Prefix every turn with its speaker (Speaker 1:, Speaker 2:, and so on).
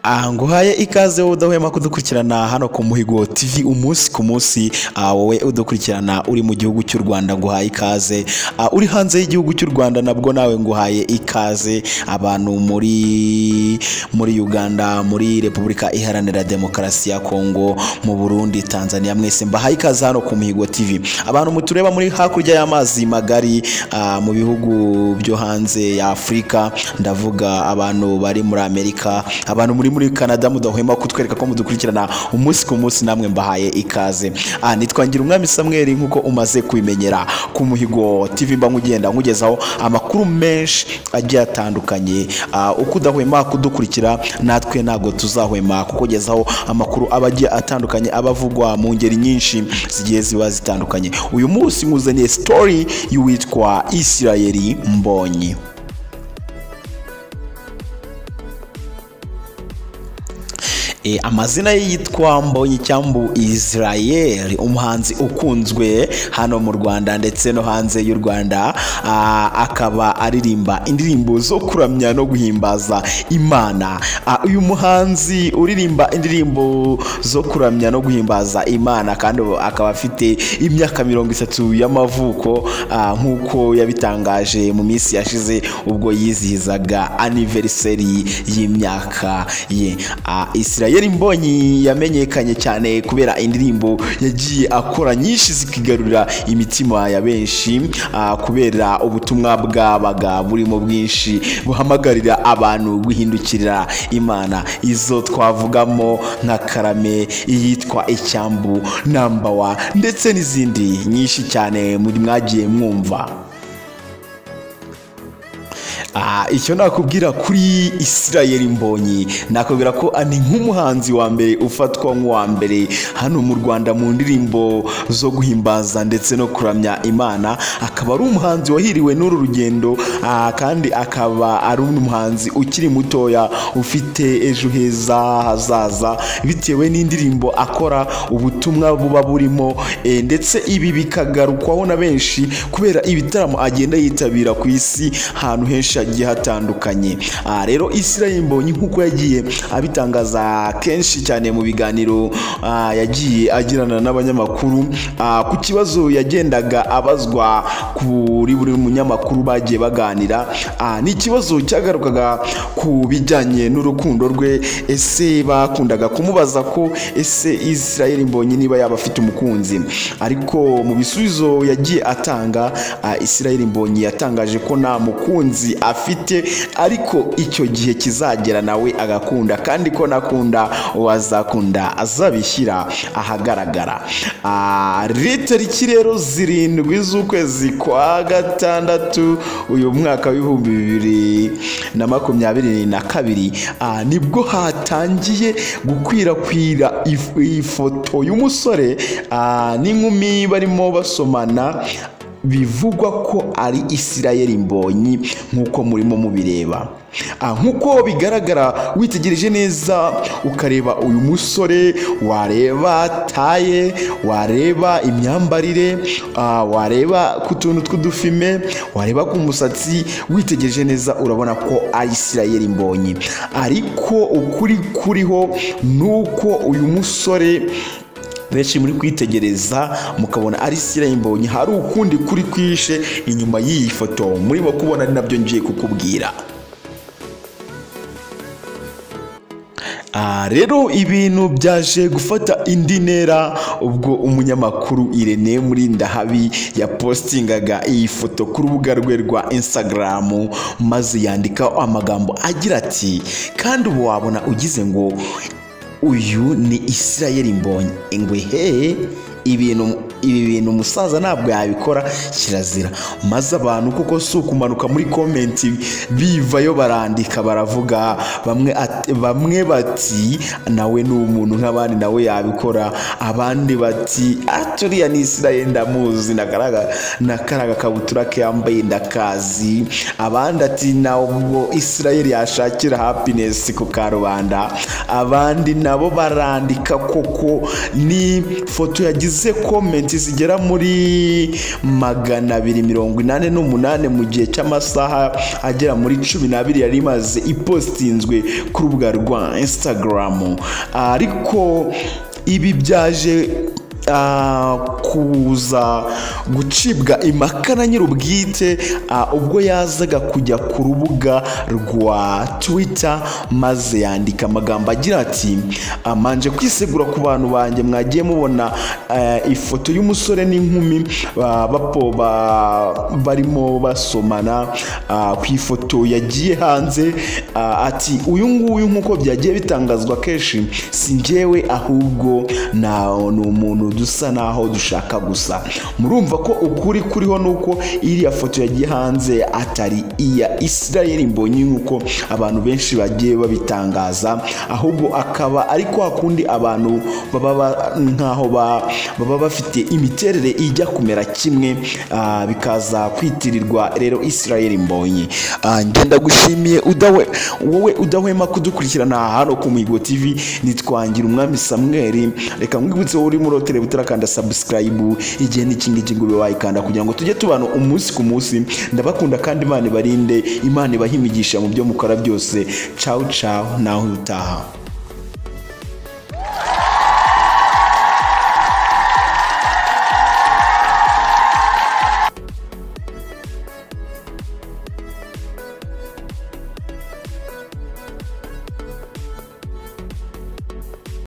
Speaker 1: aha nguhaye ikaze wowe udahwema kudukurikirana hano ku Muhigo TV umunsi ku munsi ah, wowe udukurikirana uri mu gihugu cy'u Rwanda nguhaye ikaze Ah, uri hanze y'igihugu cy'u Rwanda nabwo nawe nguhaye ikaze abantu muri muri Uganda muri Repubulika Iharanira Demokarasi ya Kongo mu Burundi Tanzania mwese mbahaye ikaze hano ku Muhigo TV abantu mutureba muri hakurya y'amazi magari ah, mu bihugu byo hanze ya Afurika ndavuga abantu bari muri Amerika abantu muri muri Canada mudahwema kutwereka ko mudukurikirana umunsi ku munsi namwe mbahaye ikaze ah, nitwa ngira umwami Samuel nkuko umaze kubimenyera ku muhigo TV mba nkugenda nkugezaho amakuru menshi agiye atandukanye ah, uko udahwema kudukurikira natwe ntago tuzahwema kukugezaho amakuru aba agiye atandukanye aba avugwa mu ngeri nyinshi zigiye ziba zitandukanye uyu munsi nkuzaniye story y'uwitwa Israeli Mbonyi E, amazina ye yitwa mbonyi cyambu israel umuhanzi ukunzwe hano mu rwanda ndetse no hanze y'u rwanda Ah, akaba aririmba indirimbo zo kuramya no guhimbaza imana Ah, uyu muhanzi uririmba indirimbo zo kuramya no guhimbaza imana kandi akaba afite imyaka mirongo itatu y'amavuko ah, nk'uko yabitangaje mu minsi yashize ubwo yizihizaga aniveriseri y'imyaka ye Ah, israel mbonyi yamenyekanye cyane kubera indirimbo yagiye akora nyinshi zikigarurira imitima ya benshi ah, kubera ubutumwa bwabaga burimo bwinshi buhamagarira abantu guhindukirira imana izo twavugamo nka karame iyitwa icyambu nambawa ndetse n'izindi nyinshi cyane muri mwagiye mwumva Ah, icyo nakubwira kuri Israel Mbonyi nakubwira ko ni nk'umuhanzi wa mbere ufatwa nk'uwa mbere hano mu Rwanda mu ndirimbo zo guhimbaza ndetse no kuramya Imana akaba ari umuhanzi wahiriwe n'uru rugendo ah, kandi akaba ari umuhanzi ukiri mutoya ufite ejo heza hazaza bitewe n'indirimbo akora ubutumwa buba burimo eh, ndetse ibi bikagarukwaho na benshi kubera ibitaramo agenda yitabira ku isi ahantu henshi hagiye hatandukanye Ah, rero Israel Mbonyi nk'uko yagiye abitangaza kenshi cyane mu biganiro ah, yagiye agirana n'abanyamakuru ah, ku kibazo yagendaga abazwa kuri buri munyamakuru bagiye baganira Ah, ni ikibazo cyagarukaga ku bijyanye n'urukundo rwe ese bakundaga kumubaza ko ese Israel Mbonyi niba yaba afite umukunzi ariko mu bisubizo yagiye atanga ah, Israel Mbonyi yatangaje ko nta mukunzi afite ariko icyo gihe kizagera nawe agakunda kandi ko nakunda uwazakunda azabishyira ahagaragara Ah, ri- tariki rero zirindwi z'ukwezi kwa gatandatu uyu mwaka w'ibihumbi bibiri na makumyabiri na kabiri ah, nibwo hatangiye gukwirakwira if- ifoto y'umusore ah, n'inkumi barimo basomana bivugwa ko ari Israel Mbonyi nk'uko murimo mubireba Ah, nk'uko bigaragara witegereje neza ukareba uyu musore wareba taye wareba imyambarire ah, wareba ku tuntu tw'udufime wareba ku musatsi witegereje neza urabona ko ari Israel Mbonyi ariko ukuri kuriho ni uko uyu musore benshi muri kwitegereza mukabona ari sira imbonyi hari ukundi kuri kwishe inyuma y'iyi foto murimo kubona ari nabyo ngiye kukubwira Ah, rero ibintu byaje gufata indi ntera ubwo umunyamakuru Irene Murindahabi yapostingaga iyi foto ku rubuga rwe rwa Instagram maze yandikaho amagambo agira ati kandi ubu wabona ugize ngo uyu ni Israel Mbonyi ingwe he ibintu ibi bintu umusaza ntabwo yabikora kirazira maze abantu kuko si ukumanuka muri komenti bivayo barandika baravuga bamwe at- bamwe bati nawe ni umuntu nk'abandi nawe yabikora abandi bati aturiya ni Israel ndamuzi na karaga na karaga kabutura ke yambaye ndakazi abandi ati nabwo Israel yashakira happiness ku karubanda abandi nabo barandika koko ni foto yagize comment minsi zigera muri magana abiri mirongo inani n'umunani mu gihe cy'amasaha agera muri cumi n'abiri yari imaze ipostinzwe ku rubuga rwa insitagaramu ariko ibi byaje ah, kuza gucibwa impaka na nyir'ubwite ah, ubwo yazaga kujya ku rubuga rwa twita maze yandika amagambo agira ati amanje kwisegura ku bantu banjye mwagiye mubona eh, ifoto y'umusore n'inkumi ah, bapo ba- barimo basomana ah, ku ifoto yagiye hanze ah, ati uyu nguyu nk'uko byagiye bitangazwa kenshi si njyewe ahubwo na ni umuntu dusa naho dushaka gusa murumva ko ukuri kuriho ni uko iriya foto yagiye hanze atari iya israel mbonye nk'uko abantu benshi bagiye babitangaza ahubwo akaba ari kwa kundi abantu baba ba- nk'aho ba- baba bafite imiterere ijya kumera kimwe ah, bikaza kwitirirwa rero israel mbonye Ah, ngenda gushimiye udawe wowe udahwema kudukurikirana hano ku mihigo tv nitwangira umwami samweri reka nkwibutse wowe urimo urotere utarakanda sabusikarayibu igihe n'iki ngiki ngo ube wayikanda kugira ngo tujye tubana umunsi ku munsi ndabakunda kandi imana ibarinde imana ibahimigisha mu byo mukora byose cawu cawu nawe utaha